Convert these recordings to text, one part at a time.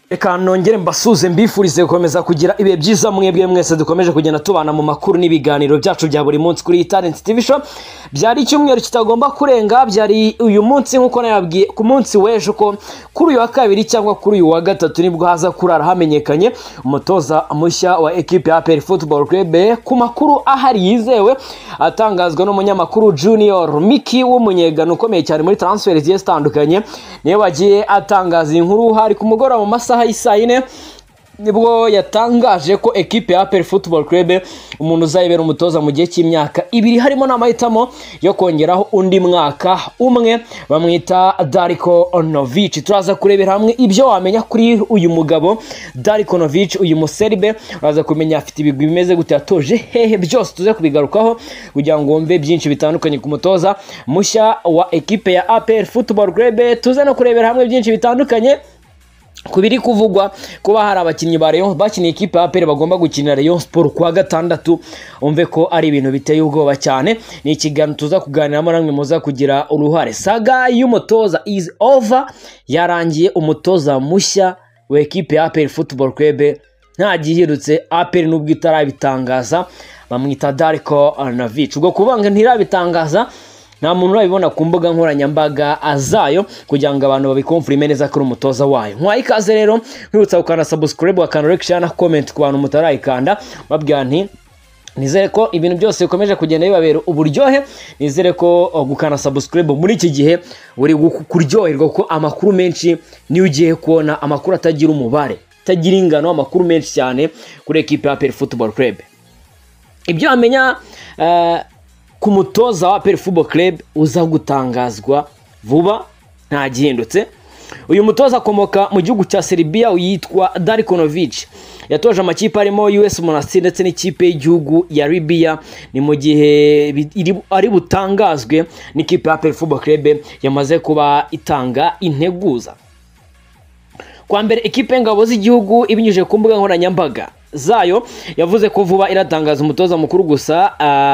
reka nongere mbasuze mbifurize gukomeza kugira ibihe byiza mwebwe mwese dukomeje kugenda tubana mu makuru n'ibiganiro byacu bya buri munsi kuri talent tv show byari icyumweru kitagomba kurenga byari uyu munsi nk'uko nayabwiye ku munsi w'ejo ko kuri uyu wa kabiri cyangwa kuri uyu wa gatatu nibwo haza kurara hamenyekanye umutoza mushya wa ekipe ya APR football club ku makuru ahari yizewe atangazwa n'umunyamakuru junior miki w'umunyegano ukomeye cyane muri transfer zigiye zitandukanye niyo bagiye atangaza iyi nkuru hari ku mugoroba mu masaha masaha y'isaa yine nibwo yatangaje ko ekipe ya APR Football Club umuntu uzayibera umutoza mu gihe cy'imyaka ibiri harimo n'amahitamo yo kongeraho undi mwaka umwe bamwita Darko Novic turaza kurebera hamwe ibyo wamenya kuri uyu mugabo Darko Novic uyu muserbe uraza kumenya afite ibigwi bimeze gute yatoje hehe byose tuze kubigarukaho kugira ngo wumve byinshi bitandukanye ku mutoza mushya wa ekipe ya APR Football Club tuze no kurebera hamwe byinshi bitandukanye ku biri kuvugwa kuba hari abakinnyi ba Rayon bakiniye ikipe ya APR bagomba gukinira Rayon Sport kuwa gatandatu umve ko ari ibintu biteye ubwoba cyane ni ikiganiro tuza kuganiramo namwe muza kugira uruhare saga y'umutoza is over yarangiye umutoza mushya wa ekipe ya APR Football Club nta gihirutse APR nubwo itarabitangaza bamwita Darko Navic ubwo kubanga ntirabitangaza nta muntu urabibona ku mbuga nkoranyambaga zayo kugira ngo abantu babikomfurime neza ko ari umutoza wayo nkwaye ikaze rero nkwibutsa gukanda sabusikarayibu bakanda rekisha na komenti ku bantu mutarayikanda babwira nti nizere ko ibintu byose bikomeje kugenda bibabera uburyohe nizere ko gukana sabusikarayibu muri iki gihe uri kuryoherwa kuko amakuru menshi niyo ugiye kubona amakuru atagira umubare atagira ingano amakuru menshi cyane kuri ekipi ya peri futuboro kurebe ibyo wamenya ku mutoza wa APR Football Club uza gutangazwa vuba nta gihindutse uyu mutoza akomoka mu gihugu cya Serbia uyitwa Darko Novic yatoje amakipe arimo US Monastir ndetse n'ikipe y'igihugu ya Libya ni mu gihe ari butangazwe n'ikipe ya APR Football Club yamaze kuba itanga integuza kwa mbere ikipe y'ingabo z'igihugu ibinyujije ku mbuga nkoranyambaga zayo yavuze ko vuba iratangaza umutoza mukuru gusa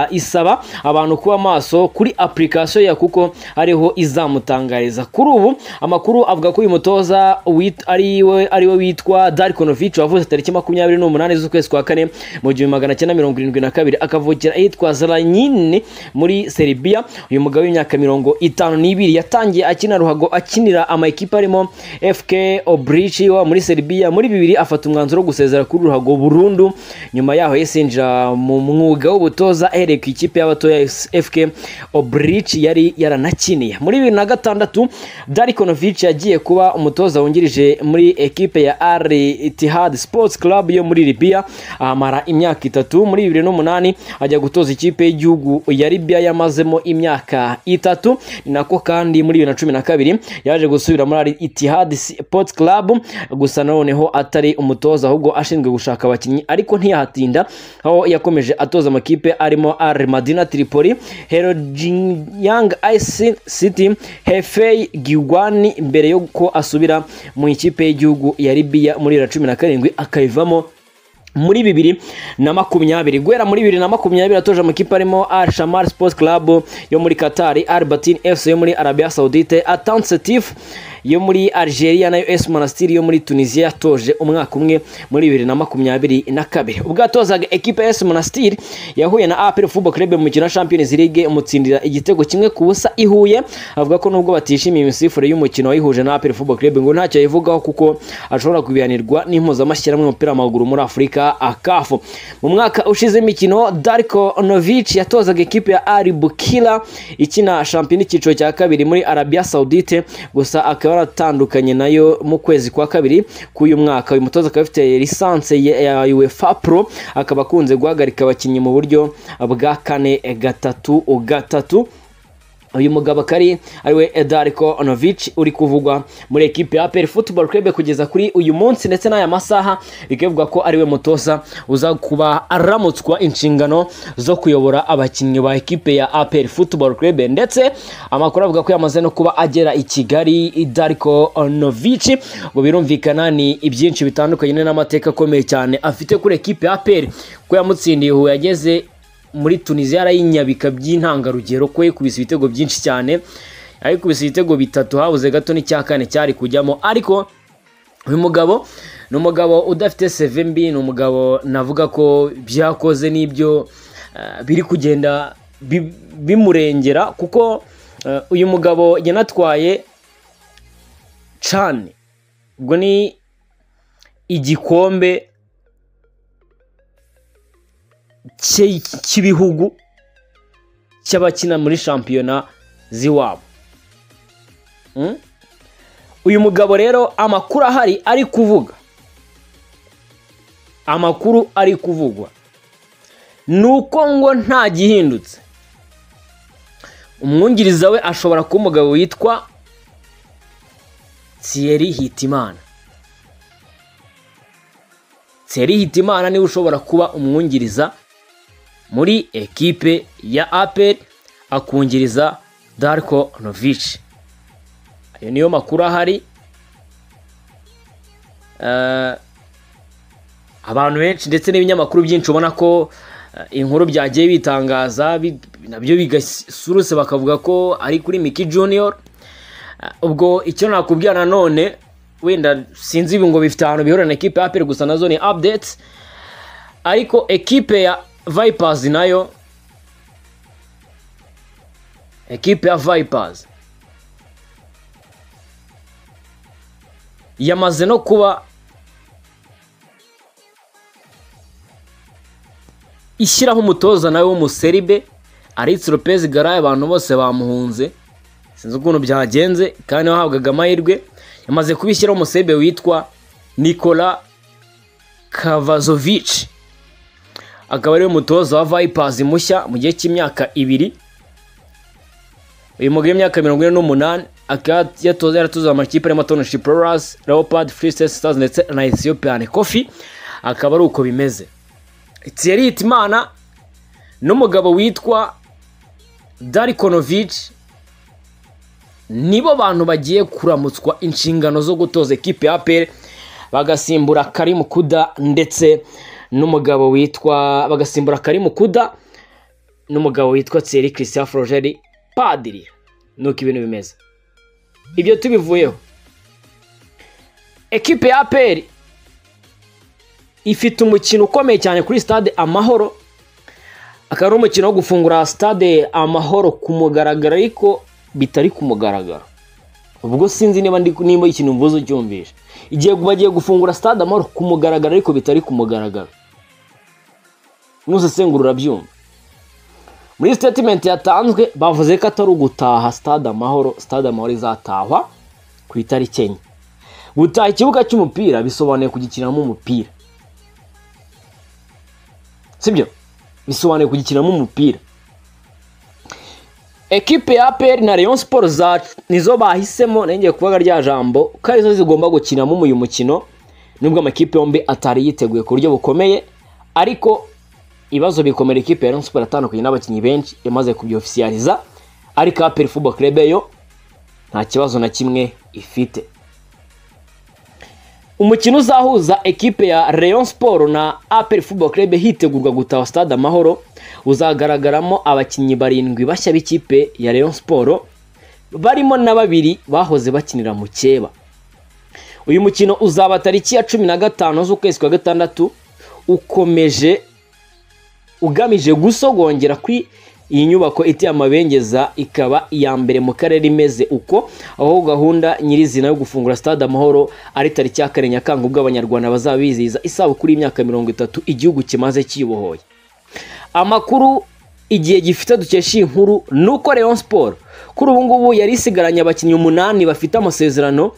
uh, isaba abantu kuba maso kuri application ya kuko ariho izamutangariza kuri ubu amakuru avuga ko uyu mutoza ari we witwa Darko Novic wavuze tariki makumyabiri n'umunani z'ukwezi kwa kane mu gihumbi magana cyenda mirongo irindwi na kabiri akavukira ahitwa Zranjin muri Serbia uyu mugabo w'imyaka mirongo itanu n'ibiri yatangiye akina ruhago akinira amakipe arimo FK Obrichi wa muri Serbia muri bibiri afata umwanzuro wo gusezera kuri ruhago burundu nyuma yaho yesinjira mu mwuga w'ubutoza ahereye ku ikipe y'abatoya FK Obrich yari yaranakiniye muri bibiri na gatandatu Darko Novic yagiye kuba umutoza wungirije muri ekipe ya Al Ittihad Sports Club yo muri Libya ahamara imyaka itatu muri bibiri n'umunani ajya gutoza ikipe y'igihugu ya Libya yamazemo imyaka itatu ni nako kandi muri bibiri na cumi na kabiri yaje gusubira muri Al Ittihad Sports Club gusa noneho atari umutoza ahubwo ashinzwe gushaka abakinnyi ariko ntiyahatinda aho yakomeje atoza amakipe arimo Al Madina Tripoli Young Ice City Hefei Giwani mbere y'uko asubira mu ikipe y'igihugu ya Libya muri ya cumi na karindwi akayivamo muri bibiri na makumyabiri guhera muri bibiri na makumyabiri atoje amakipe arimo Al Shamar Sports Club yo muri Qatar, Al Batin FC yo muri Arabia Saudite, Atan Setif yo muri Algeria nayo AS Monastir yo muri Tunisia yatoje umwaka umwe muri bibiri na makumyabiri na kabiri ubwo yatozaga ekipe AS Monastir yahuye na APR Football Club mu mukino wa Champions League umutsindira igitego kimwe ku busa ihuye avuga ko nubwo batishimiye imisifure y'umukino wayihuje na APR Football Club ngo ntacyo yayivugaho kuko ashobora kubihanirwa n'impuzamashyirahamwe y'umupira w'amaguru muri Afurika akafu mu mwaka ushize imikino Darko Novic yatozaga ekipe ya Ali Bukila ikina shampiyona icyiciro cya kabiri muri Arabia Saudite gusa akaba yaratandukanye nayo mu kwezi kwa kabiri k'uyu mwaka uyu mutoza akaba afite lisanse ya UEFA Pro akaba akunze guhagarika abakinnyi mu buryo bwa kane gatatu gatatu uyu mugabo akari ariwe Darko Novic uri kuvugwa muri ekipe ya APR Football Club kugeza kuri uyu munsi ndetse n'aya masaha bikavugwa ko ariwe mutoza uza kuba aramutswa inshingano zo kuyobora abakinnyi ba ekipe ya APR Football Club ndetse amakuru avuga ko yamaze no kuba agera i Kigali Darko Novic ngo birumvikana ni ibyinshi bitandukanye n'amateka akomeye cyane afite kuri ekipe ya APR ko yamutsindiye Huye yageze muri tunisiya yarayinyabika by'intangarugero ko yikubise ibitego byinshi cyane arikubise ibitego bitatu habuze gato n'icya kane cyari kujyamo ariko uyu mugabo ni umugabo udafite seve mbi ni umugabo navuga ko byakoze n'ibyo eh, biri kugenda bi- bimurengera kuko eh, uyu mugabo yanatwaye cane ubwo ni igikombe cye- cy'ibihugu cy'abakina muri shampiyona z'iwabo Mm? uyu mugabo rero amakuru ahari ari kuvuga amakuru ari kuvugwa ni uko ngo nta gihindutse umwungiriza we ashobora kuba umugabo witwa Thierry Hitimana Thierry Hitimana niwe ushobora kuba umwungiriza muri ekipe ya aperi akungiriza Darko Novic ayo niyo makuru ahari Eh, abantu benshi ndetse n'ibinyamakuru byinshi ubona ko eh, inkuru byagiye bitangaza bi- nabyo bigasurutse bakavuga ko ari kuri Miki Junior Eh, ubwo icyo nakubwira nanone wenda sinzi ibi ngo bifite ahantu bihurira na ekipe ya APR gusa nazo ni updates ariko ekipe ya Vipers nayo ekipe ya Vipers yamaze no kuba ishyiraho umutoza nawe w'umuseribe aritse Lopez Garaye abantu bose bamuhunze sinzi ukuntu byagenze kandi wahabwaga amahirwe yamaze kubishyiraho umuseribe witwa Nikola Kavazovic akaba ariwe mutoza wa Vipers mushya mu gihe cy'imyaka ibiri uyu mugabo w'imyaka mirongo ine n'umunani akaba yatoza yaratoza amakipe arimo tonoshi pororas leopard free state stars ndetse na ethiopian kofi akaba ari uko bimeze thierry hitimana n'umugabo witwa darikonovic nibo bantu bagiye kuramutswa inshingano zo gutoza ekipe ya apr bagasimbura karimu kuda ndetse n'umugabo witwa bagasimbura karimu kuda n'umugabo witwa Thierry Christian Frogeri padiri nuko ibintu bimeze ibyo tubivuyeho ekipe ya APR ifite umukino ukomeye cyane kuri stade amahoro akaba ari umukino wo gufungura stade amahoro ku mugaragaro ariko bitari ku mugaragaro ubwo sinzi niba ndi nimba ikintu mvuze ucyumvishe igihe bagiye gufungura stade amahoro ku mugaragaro ariko bitari ku mugaragaro nuzasengura urabyumva muri sitatimenti yatanzwe bavuze ko atari ugutaha stade amahoro stade amahoro izatahwa ku itariki enye gutaha ikibuga cy'umupira bisobanuye kugikiniramo umupira sibyo bisobanuye kugikiniramo umupira ekipe ya APR na Rayon Sport zacu nizo bahisemo nengeye kuvuga rya jambo ko arizo zigomba gukinamo uyu mukino nubwo amakipe yombi atari yiteguye ku buryo bukomeye ariko ibibazo bikomera ikipe ya Rayon Sport atandukanye n'abakinnyi benshi yamaze kubyofisiyaliza ariko APR Football Club yo nta kibazo na kimwe ifite umukino uzahuza ekipe ya Rayon Sport na APR Football Club hitegurwa gutaha stade Amahoro uzagaragaramo abakinnyi barindwi bashya b'ikipe ya Rayon Sport barimo na babiri bahoze bakinira mu keba uyu mukino uzaba tariki ya cumi na gatanu z'ukwezi kwa gatandatu ukomeje ugamije gusogongera kuri iyi nyubako iteye amabengeza ikaba iya mbere mu karere imeze uko aho gahunda nyirizina yo gufungura stade amahoro ari tariki ya kane nyakanga ubwo abanyarwanda bazaba bizihiza isabukuru y'imyaka mirongo itatu igihugu kimaze kibohoye amakuru igihe gifite dukesha iyi nkuru ni uko Rayon Sport kuri ubu ngubu yari isigaranye abakinnyi umunani bafite amasezerano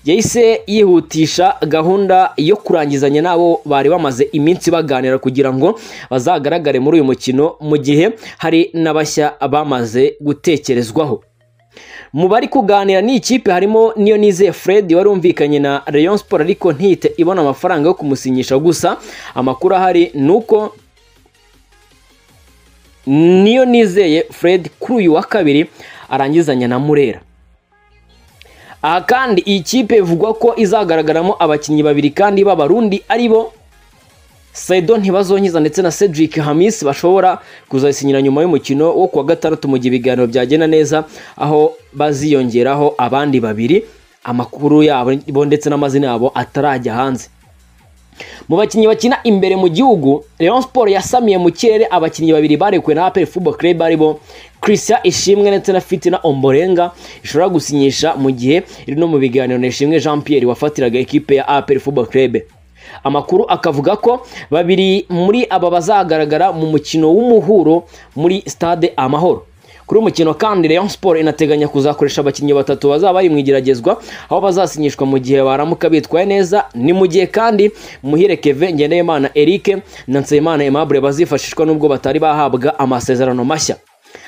yahise yihutisha gahunda yo kurangizanya n'abo bari bamaze iminsi baganira kugira ngo bazagaragare muri uyu mukino mu gihe hari n'abashya bamaze gutekerezwaho mu bari kuganira n'ikipe harimo niyo nizeye Fred wari umvikanye na Rayon Sport ariko ntihite ibona amafaranga yo kumusinyisha gusa amakuru ahari ni uko niyo nizeye Fred kuri uyu wa kabiri arangizanya na Murera aha kandi iyi kipe bivugwa ko izagaragaramo abakinnyi babiri kandi b'abarundi ari bo Saido Ntibazonkiza ndetse na Cedric Hamis bashobora kuzasinyira nyuma y'umukino wo kuwa gatandatu mu gihe ibiganiro byagenda neza aho baziyongeraho abandi babiri amakuru yabo ndetse n'amazina yabo atarajya hanze mu bakinnyi bakina imbere mu gihugu Rayon Sport yasamiye mu kirere abakinnyi babiri barekuwe na APR Football Club aribo Christian Ishimwe ndetse na Fitina Omborenga ishobora gusinyisha mu gihe iri no mu biganiro na Ishimwe Jean Pierre wafatiraga ekipe ya APR Football Club amakuru akavuga ko babiri muri aba bazagaragara mu mukino w'umuhuro muri stade Amahoro kuri uyu mukino kandi Rayon Sport inateganya kuzakoresha abakinnyi batatu bazaba bari mu igeragezwa aho bazasinyishwa mu gihe baramuka bitwaye neza ni mu gihe kandi Muhire Keve Ngendeyimana Eric na Nseyimana Aimable bazifashishwa nubwo batari bahabwa amasezerano mashya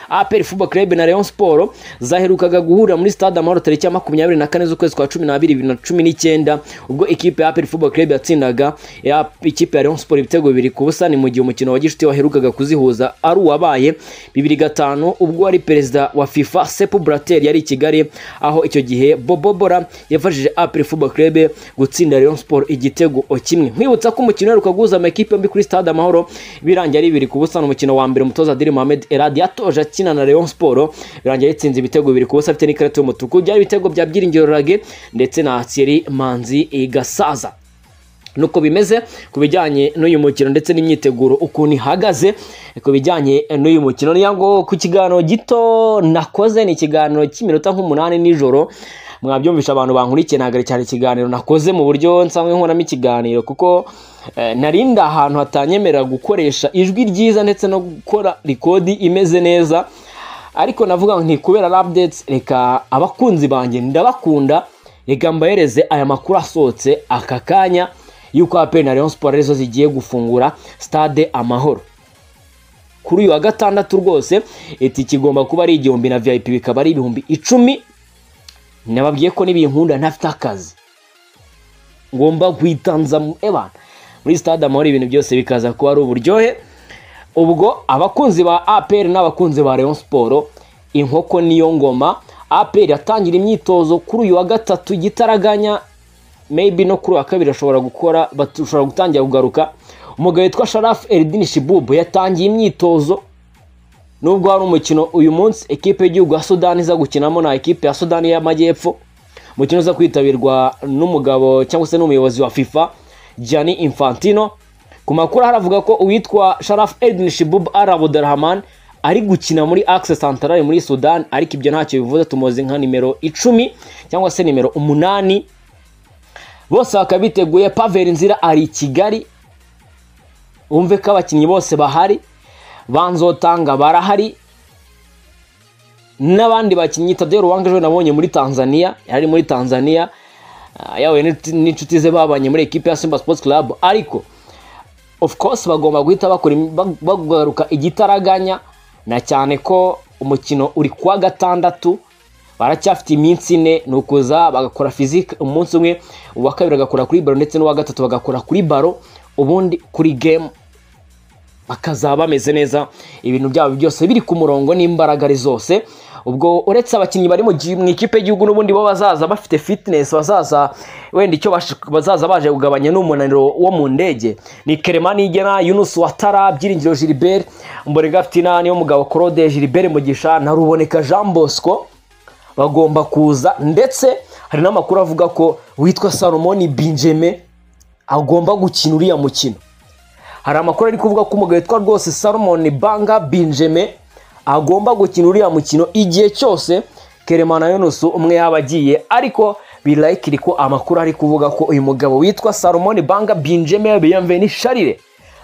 APR Football Club na Rayon Sport zaherukaga guhurira muri stade Amahoro tariki ya makumyabiri na kane z'ukwezi kwa cumi n'abiri bibiri na cumi n'icyenda ubwo ikipe ya APR Football Club yatsindaga ya- ikipe ya Rayon Sport ibitego bibiri ku busa ni mu gihe umukino wa gishuti waherukaga kuzihuza ari uwabaye bibiri gatanu ubwo ari perezida wa FIFA Sepp Blatter yari i Kigali aho icyo gihe Bobo Bora yafashije APR Football Club gutsinda Rayon Sport igitego kimwe nkwibutsa ko umukino uheruka guhuza amakipe yombi kuri stade Amahoro birangiye ari bibiri ku busa ni umukino wa mbere umutoza Adil Mohamed Eladi yatoje akina na Rayon Sport birangiye yatsinze ibitego bibiri ku busa afite n'ikarita y'umutuku byari ibitego bya Byiringiro Rage ndetse na Thierry Manzi Gasaza nuko bimeze ku bijyanye n'uyu mukino ndetse n'imyiteguro ukuntu ihagaze ku bijyanye n'uyu mukino niyo ngo ku kiganiro gito nakoze ni ikiganiro cy'iminota nk'umunani nijoro mwabyumvisha abantu bankurikiye ntabwo ari cyane ikiganiro nakoze mu buryo nsanzwe nkoramo ikiganiro kuko eh, nari ndi ahantu hatanyemerera gukoresha ijwi ryiza ndetse no gukora rikodi imeze neza ariko navuga nti kubera updates reka abakunzi banjye ndabakunda reka mbahereze aya makuru asohotse aka kanya y'uko APR na Rayon Sport arizo zigiye gufungura stade Amahoro kuri uyu wa gatandatu rwose itike igomba kuba ari igihumbi na VIP bikaba ari ibihumbi icumi nababwiye ko n'ibinkunda ntafite akazi ngomba kwitanza mu- eh bana muri stade amahoro ibintu byose bikaza kuba ari uburyohe ubwo abakunzi ba APR n'abakunzi ba Rayon Sport inkoko niyo ngoma APR yatangira imyitozo kuri uyu wa gatatu igitaraganya maybe no kuri uwa kabiri ashobora gukora bashobora gutangira kugaruka umugabo witwa Sharaf Eldin Shibubu yatangiye imyitozo nubwo hari umukino uyu munsi ekipe y'igihugu ya Sudani iza gukinamo na ekipe ya Sudani y'Amajyepfo umukino uza kwitabirwa n'umugabo cyangwa se n'umuyobozi wa FIFA Gianni Infantino ku makuru haravuga ko uwitwa Sharaf Eldin Shibub Al Abdurrahman ari gukina muri Axe Centrale muri Sudan ariko ibyo ntacyo bivuze tumuzi nka nimero icumi cyangwa se nimero umunani bose bakaba biteguye Pavel Nzira ari i Kigali wumve ko abakinnyi bose bahari banzotanga barahari n'abandi bakinnyi Tadeo Ruwanga ejo nabonye muri Tanzania yari muri Tanzania ah, yahuye n'inshuti- n'inshuti ze babanye muri ekipe ya Simba Sports Club ariko of course bagomba guhita bakora im- bag- bagaruka igitaraganya na cyane ko umukino uri kuwa gatandatu baracyafite iminsi ine ni ukuza bagakora fizike umunsi umwe uwa kabiri agakora kuri baro ndetse n'uwa gatatu bagakora kuri baro ubundi kuri game bakazaba bameze neza ibintu byabo byose biri ku murongo n'imbaraga ari zose ubwo uretse abakinnyi bari mu gi- mu ikipe y'igihugu n'ubundi bo bazaza bafite fitness bazaza wenda icyo bash- bazaza baje kugabanya n'umunaniro wo mu ndege ni Kerema Nigena Yunus Watara Byiringiro Gilbert Mborega Fitina niyo mugabo Claude Gilbert Mugisha na Ruboneka Jean Bosco bagomba kuza ndetse hari n'amakuru avuga ko witwa Salomon Benjamin agomba gukina uriya mukino hari amakuru ari kuvuga ko umugabo witwa rwose Salomon Banga Benjamin agomba gukina uriya mukino igihe cyose Keremana Yunus umwe yaba agiye ariko birayikiri ko amakuru ari kuvuga ko uyu mugabo witwa Salomon Banga Benjamin Bienvenu Sharire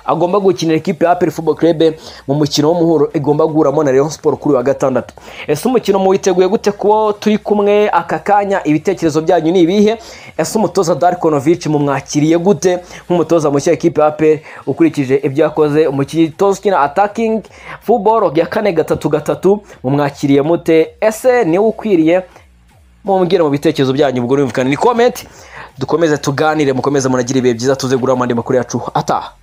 agomba gukinira ikipe ya APR Football Club mu mukino w'umuhuro igomba guhuramo na Rayon Sport kuri uyu wa gatandatu ese umukino muwiteguye gute kuwo turi kumwe aka kanya ibitekerezo byanyu ni ibihe ese umutoza Darkonovic mumwakiriye gute nk'umutoza mushya ikipe ya APR ukurikije ibyo yakoze umukitozo ukina attacking football ya kane gatatu gatatu mumwakiriye mute ese niwe ukwiriye mumbwire mu bitekerezo byanyu ubwo ni comment dukomeze tuganire mukomeze munagira ibihe byiza tuze guramo andi makuru yacu ataha